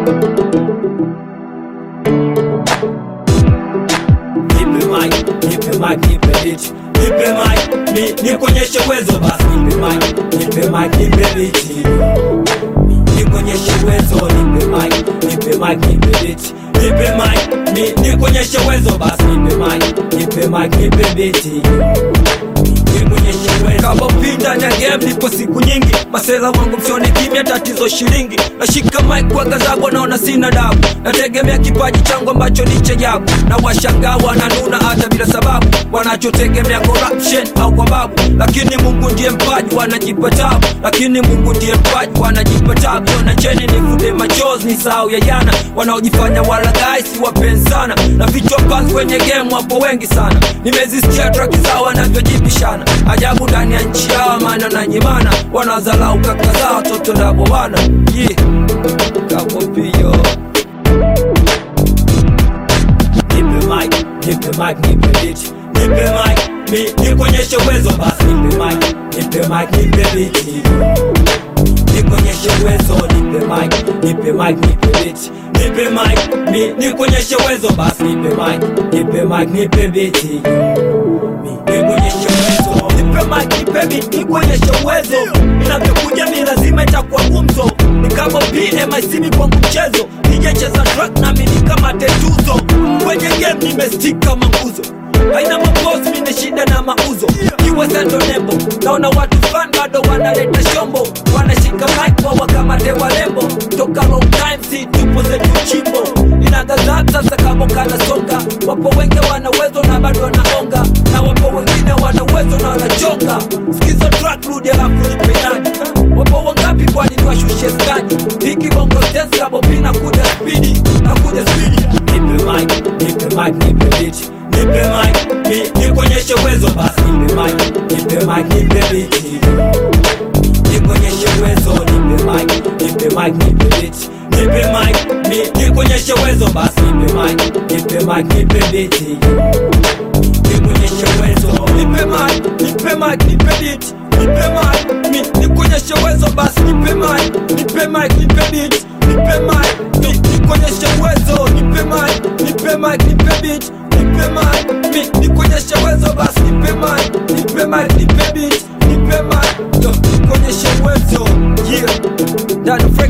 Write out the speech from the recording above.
Nipe mic, nipe mic, nipe beat. Nipe mic, ni nikuonyeshe uwezo basi. Nipe mic, nipe mic, nipe beat. Nikuonyeshe uwezo, nipe mic, nipe mic, nipe beat. Nipe mic, ni nikuonyeshe uwezo basi. Nipe mic, nipe mic, nipe beat. Nikuonyeshe uwezo. kama pinda ya game nipo siku nyingi masela wangu msione kimya tatizo shilingi nashika mic kwa gazabwa naona sina dabu nategemea kipaji changu ambacho ni cha ajabu na washangaa wananuna hata bila sababu wanachotegemea corruption au kwa babu lakini mungu ndiye mpaji wanajipa tabu lakini mungu ndiye mpaji wanajipa tabu na cheni nifute machozi ni sahau ya jana wanaojifanya walagai si wapenzi sana na vichwa pasi kwenye game wapo wengi sana nimezisikia traki zao wanavyojibishana ajabu ndani ya nchi yao maana na nyimana wanazalau kaka zao watoto ndabo wana yeah. kapopio Nipe mic, nipe mic, nipe beat. Nipe mic, mi nikuonyeshe uwezo basi. Nipe mic, nipe mic, nipe beat. Nikuonyeshe uwezo, nipe mic, nipe mic, nipe beat. Nipe mic, mi nikuonyeshe uwezo basi. Nipe mic, nipe mic, nipe beat. Mi nikuonyeshe uwezo. nipe mic nipe beat nikuonyeshe uwezo inavyokuja mi lazima itakuwa gumzo ni kama pmisimi kwangu mchezo nijecheza track nami ni kama tetuzo kwenye game nimestika kama nguzo aina mabos mine shida na mauzo kiwa sendo nembo naona watu fan bado wanaleta shombo wanashika mic wawa kama tewalembo toka long time si tupo zetu chimbo inagazap sasa kama kanasonga wapo wengi wana uwezo na bado wanaonga na wapo wengine wana uwezo na wanachonga skizo track rudi alafu nipenani wapo wangapi kwani niwashushe skani hiki bongo stesi kabo pina kuja spidi na kuja spidi Nipe mic, nipe mic, nipe beat. Nipe mic, mi nikuonyeshe uwezo basi. Nipe mic, nipe mic, nipe beat. Nikuonyeshe uwezo, nipe mic, nipe mic, nipe beat. Nipe mic, mi nikuonyeshe uwezo basi. Nipe mic, nipe mic, nipe beat. Nikuonyeshe uwezo. nipe mic, nipe mic, nipe beat nipe mic, mi nikuonyeshe uwezo basi nipe mic, nipe mic, nipe beat nipe mic, mi nikuonyeshe uwezo nipe mic, nipe mic, nipe beat nipe mic, mi nikuonyeshe uwezo basi nipe mic, nipe mic, nipe beat nipe mic, yo nikuonyeshe uwezo yeah, Dad Fred